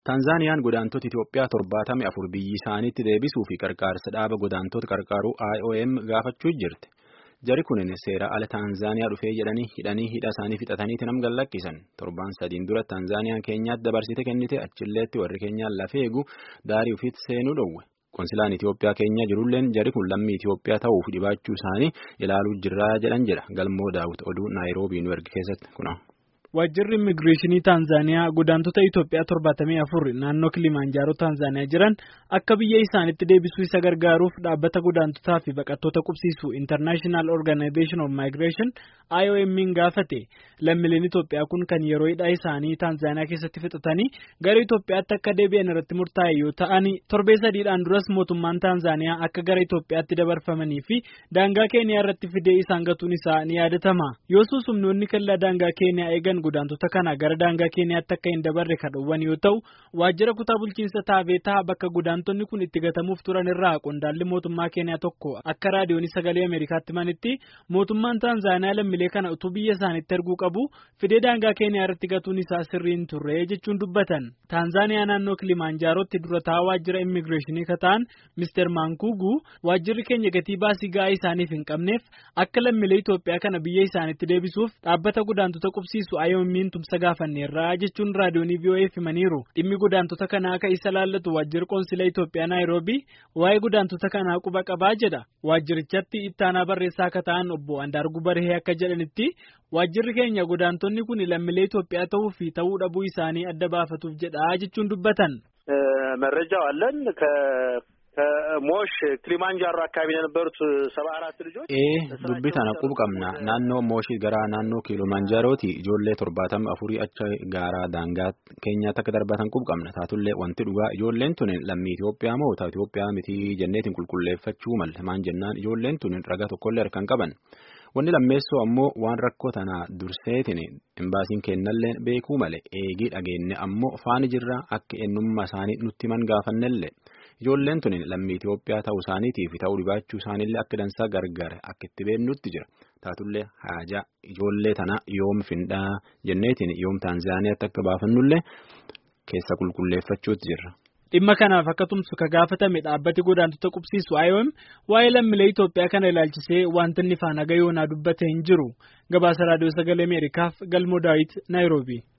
Taanzaaniyaan godaantota Itoophiyaa torbaatamii afur biyyi isaaniitti deebisuu fi qarqaarsa dhaaba godaantota qarqaaruu IOM gaafachuu jirti. Jari kunin seera ala Taanzaaniyaa dhufee jedhanii hidhanii hidha isaanii fixataniiti nam gallakkisan. Torbaan sadiin dura Taanzaaniyaan keenyaatti dabarsite kennite achilleetti warri keenyaan lafee eegu daarii ofiitti seenuu dhowwe. Konsilaan Itoophiyaa keenya jirulleen jari kun lammii Itoophiyaa ta'uuf dhibaachuu isaanii ilaaluu jirraa jedhan jedha. Galmoo daawwit oduu Naayiroobii nu erge keessatti kuna. Waajjirri immigireeshinii Taanzaaniyaa godaantota Itoophiyaa torbaatamii afur naannoo Kilimaanjaaroo Taanzaaniyaa jiran akka biyya isaaniitti deebisuu isa gargaaruuf dhaabbata godaantotaa fi baqattoota qubsiisu International Organization of Migration IOM'n gaafate. Lammiileen Itoophiyaa kun kan yeroo hidhaa isaanii Taanzaaniyaa keessatti fixatanii gara Itoophiyaatti akka deebi'an irratti murtaa'e yoo ta'an torbee sadiidhaan duras mootummaan Taanzaaniyaa akka gara Itoophiyaatti dabarfamanii fi daangaa Keeniyaa irratti fidee isaan gatuun isaa ni yaadatama. Yoosuu humnoonni kallaa daangaa Keeniyaa eegan godaantota kana gara daangaa Keeniyaatti akka hin dabarre kan dhowwan yoo ta'u waajjira kutaa bulchiinsa taabeetaa bakka godaantonni kun itti gatamuuf turan irraa qondaalli mootummaa Keeniyaa tokko akka raadiyoonii sagalee Ameerikaatti himanitti mootummaan Taanzaaniyaa lammiilee kana utuu biyya isaaniitti erguu qabu fidee daangaa Keeniyaa irratti gatuun isaa sirrii hin turre jechuun dubbatan. Taanzaaniyaa naannoo Kilimaanjaarootti durataa waajjira immigireeshinii kataan Mr. Mankuugu waajjirri keenya gatii baasii ga'aa isaaniif hin qabneef akka lammiilee Itoophiyaa kana biyya isaaniitti deebisuuf dhaabbata godaantota qubsiisu IOM'n tumsa gaafanneerraa jechuun raadiyoonii VOA himaniiru. Dhimmi godaantota kanaa akka isa laallatu waajjirri qoonsila Itoophiyaa Naayiroobii waa'ee godaantota kanaa quba qabaa jedha. Waajjirichatti ittaanaa barreessaa akka ta'an obbo Andaargu Barhee akka jedhanitti waajjirri keenya godaantonni kun lammiilee Itoophiyaa ta'uu fi ta'uu dhabuu isaanii adda baafatuuf jedha jechuun dubbatan. መረጃው አለን ከሞሽ ክሊማንጃሮ አካባቢ የነበሩት ሰባ አራት ልጆች ee dubbii tana quba qabna naannoo mooshii gara naannoo kiiloomaanjaarooti ijoollee torbaatamii afurii acha gaara daangaa keenyaatti akka darbatan quba qabna taatullee wanti dhugaa ijoolleen tun lammii Itoophiyaa moo ta'u Itoophiyaa miti jenneetiin qulqulleeffachuu malle maan jennaan ijoolleen tun ragaa tokkollee harkaan qaban wanni lammeessoo ammoo waan rakkoo tana durseetiin imbaasiin kennallee beekuu male eegii dhageenye ammoo faani jirra akka eenyummaa isaanii nutti himan gaafannellee. Ijoolleen tun lammii Itoophiyaa ta'uu isaaniitiif ta'uu dhibaachuu isaaniillee akka dansaa gargaare akka itti beeknutti jira. Taatullee haajaa ijoollee tana yoom findhaa jenneetiin yoom Taanzaaniyaatti akka baafannullee keessa qulqulleeffachuutti jirra. Dhimma kanaaf akka tumsu ka gaafatame dhaabbati godaantota qubsiisu IOM waa'ee lammiilee Itoophiyaa kana ilaalchisee wanti inni faana gayoonaa dubbate hin jiru. Gabaasa Raadiyoo Sagalee Ameerikaaf Galmoo Daawit Naayiroobii.